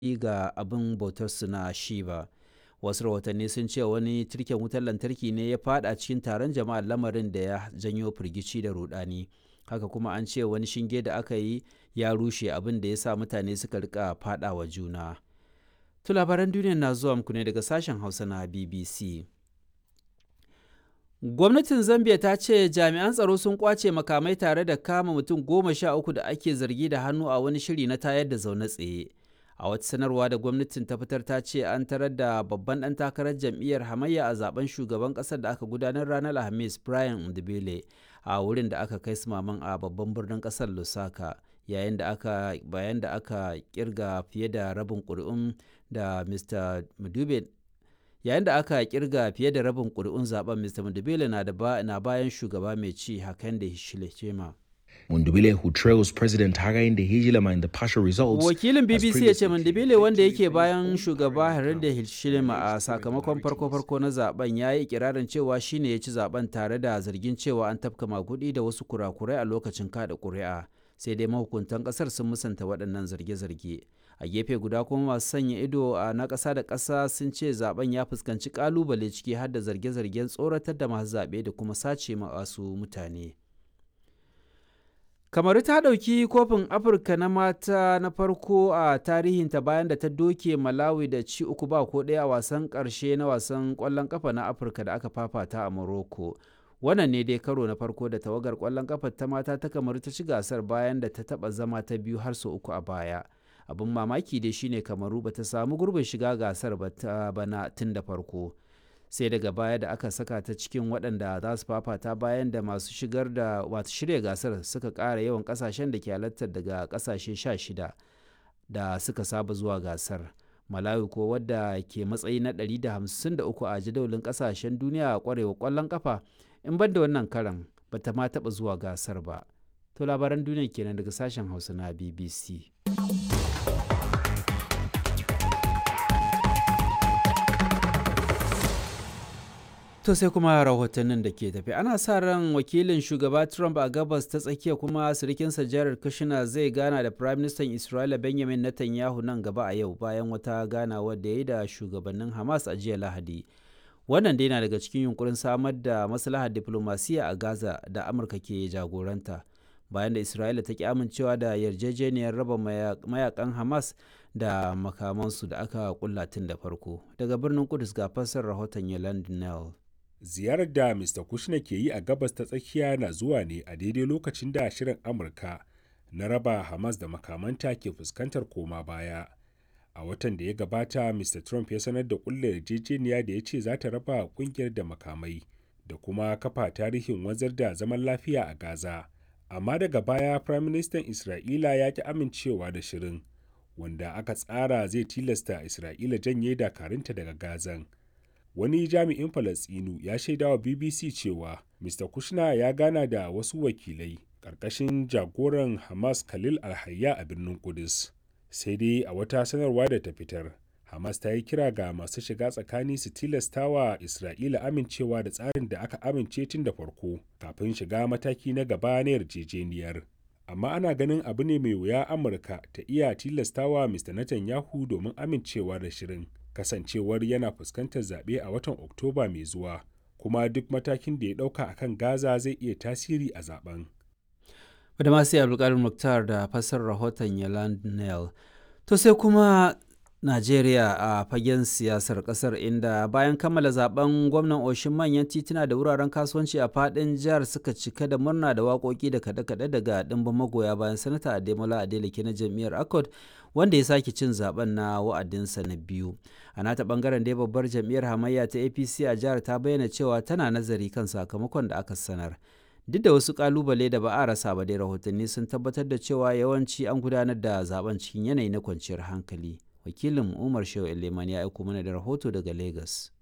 ga abin bautarsu na Shiba. Wasu rahotanni sun ce wani tirken wutar lantarki ne ya fada cikin taron jama'a lamarin da ya janyo firgici da rudani. Haka kuma an ce wani shinge da aka yi ya rushe abin da ya sa mutane suka rika fada wa juna. To labaran duniya na zuwa muku ne daga sashen Hausa na BBC. Gwamnatin Zambia ta ce jami'an tsaro sun kwace makamai tare da kama mutum goma sha uku da ake zargi da hannu a wani shiri na tayar da zaune tsaye. A wata sanarwa da gwamnatin ta fitar ta ce an tarar da babban ɗan takarar jam'iyyar hamayya a zaben shugaban ƙasar da aka gudanar ranar Alhamis Brian Ndibele a wurin da aka kai sumaman a babban birnin ƙasar Lusaka. yayin da aka bayan da aka kirga fiye da rabin ƙuri'un da Mr. Mudube yayin da aka kirga fiye da rabin ƙuri'un zaben Mr. Mudubele na da na bayan shugaba mai ci Hakainde Hichilema. Mundubile who trails President Hakainde Hichilema in the partial results. Wakilin BBC ya ce Mundubile wanda yake bayan shugaba Hakainde Hichilema a sakamakon farko-farko na zaben ya yi ikirarin cewa shine ya ci zaben tare da zargin cewa an tafka magudi da wasu kurakurai a lokacin kada ƙuri'a. sai dai mahukuntan kasar sun musanta waɗannan zarge-zarge a gefe guda kuma masu sanya ido a na ƙasa da ƙasa sun ce zaben ya fuskanci ƙalubale ciki har da zarge-zargen tsoratar da masu zaɓe da kuma sace masu mutane kamaru ta ɗauki kofin afirka na mata na farko a tarihinta bayan da ta doke malawi da ci uku ba ko ɗaya a wasan ƙarshe na wasan ƙwallon ƙafa na afirka da aka fafata a morocco wannan ne dai karo na farko da tawagar kwallon kafa ta mata ta kamaru ta ci gasar bayan da ta taba zama ta biyu har sau uku a baya abin mamaki dai shine kamaru ba ta samu gurbin shiga gasar ba ta bana tun da farko sai daga baya da aka saka ta cikin waɗanda za su fafata bayan da masu shigar da wato shirya gasar suka ƙara yawan ƙasashen da ke halartar daga ƙasashe sha shida da suka saba zuwa gasar malawi ko wadda ke matsayi na 153 a jadawalin ƙasashen duniya a ƙwarewa ƙwallon ƙafa in ban da wannan karan ba ta ma taɓa zuwa gasar ba to labaran duniya kenan daga sashen hausa na bbc to sai kuma rahotannin da ke tafi ana sa ran wakilin shugaba trump a gabas ta tsakiya kuma sirikinsa jared kushner zai gana da prime minister isra'ila benjamin netanyahu nan gaba a yau bayan wata ganawa da ya yi da shugabannin hamas a jiya lahadi wannan dai na daga cikin yunkurin samar da maslahar diplomasiya a gaza da amurka ke jagoranta bayan da isra'ila ta ki amincewa da yarjejeniyar raba mayakan hamas da makamansu da aka kulla tun da farko daga birnin kudus ga fassar rahoton yolande nell ziyarar da mr kushner ke yi a gabas ta tsakiya na zuwa ne a daidai lokacin da shirin amurka na raba hamas da makamanta ke fuskantar koma baya a watan da ya gabata mr trump ya sanar da kulle yarjejeniya da ya ce za ta raba kungiyar da makamai da kuma kafa tarihin wanzar da zaman lafiya a gaza amma daga baya prime minister isra'ila ya ki amincewa da shirin wanda aka tsara zai tilasta isra'ila janye dakarunta daga gazan wani jami'in falastinu ya shaidawa bbc cewa mr kushner ya gana da wasu wakilai ƙarƙashin jagoran hamas khalil alhayya a birnin kudus sai dai a wata sanarwa da ta fitar hamas ta yi kira ga masu shiga tsakani su tilasta wa isra'ila amincewa da tsarin da aka amince tun da farko kafin shiga mataki na gaba na yarjejeniyar amma ana ganin abu ne mai wuya amurka ta iya tilastawa mr netanyahu domin amincewa da shirin kasancewar yana fuskantar zaɓe a watan oktoba mai zuwa kuma duk matakin da ya ɗauka akan gaza zai iya tasiri a zaben da masu abdulkadir muktar da fasar rahoton yaland nel to sai kuma najeriya a fagen siyasar kasar inda bayan kammala zaben gwamnan oshin manyan tituna da wuraren kasuwanci a fadin jihar suka cika da murna da waƙoƙi da kaɗe-kaɗe daga ɗimbin magoya bayan sanata ademola adeleke na jam'iyyar accord wanda ya sake cin zaben na wa'adinsa na biyu a nata bangaren dai babbar jam'iyyar hamayya ta apc a jihar ta bayyana cewa tana nazari kan sakamakon da aka sanar duk da wasu kalubale da ba a rasa ba dai rahotanni sun tabbatar da cewa yawanci an gudanar da zaben cikin yanayi na kwanciyar hankali wakilin umar shehu eleman ya aiko mana da rahoto daga lagos